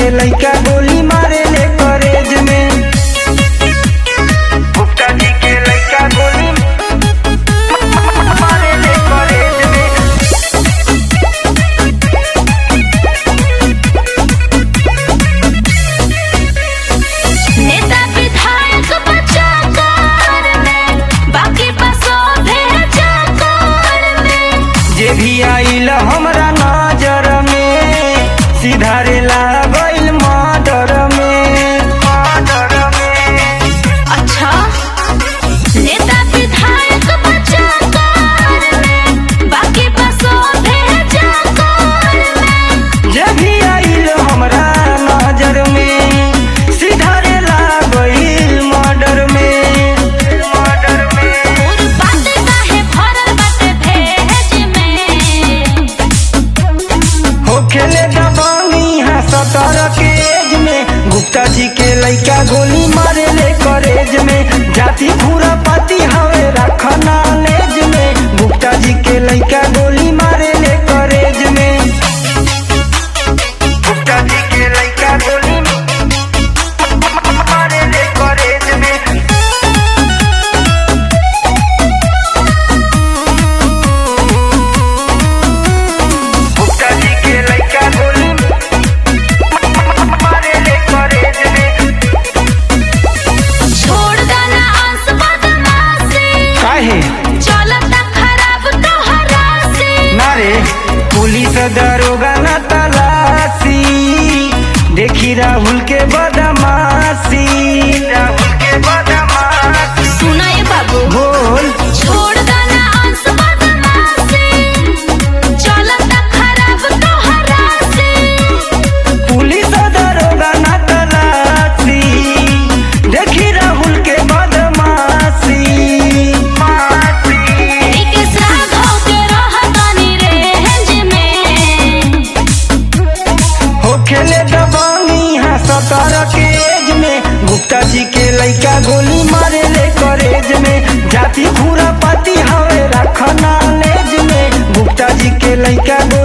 लइका गोली मारे ले करेज में गुप्ता जी के लइका गोली मारे ले करेज में नेता विधायक बचा कार में बाकी बसो भेजा कार में जे भी आइल हमरा नजर में सीधा रे लागल मर्डर में मर्डर में अच्छा नेता विधायक बचा कार में बाकी बसो भेजा कार में जे भी आइल हमरा नजर में सीधा रे लागल मर्डर में मर्डर में और बात काहे भरल बाटे भेज में हो खेले दबानी है सतर के एज में गुप्ता जी के लइका गोली मारे ले करेज में जाति पूरा पाती हवे रखना लेज में गुप्ता जी के लइका गोली मारे ले करेज में गुप्ता जी के लइका गोली मारे ले करेज में गुप्ता जी के लइका गोली मारे ले करेज में छोड़ देना आस बदमाशी काहे चलता खराब तोहरा से नारे पुलिस दरोगा न तलाशी देखी राहुल के बदमाशी राहुल के बदमाशी सुनाए बाबू बोल छोड़ देना आस बदमाशी चलता खराब तोहरा से पुलिस दरोगा न तलाशी देखी राहुल के बदमाशी मासी एक साथ होके रहतानी रेंज में हो खेले दबानी है सतर के एज में गुप्ता जी के लइका गोली मारे ले करेज में जाति पूरा पाती हवे रखना लेज में गुप्ता जी के लइका गोली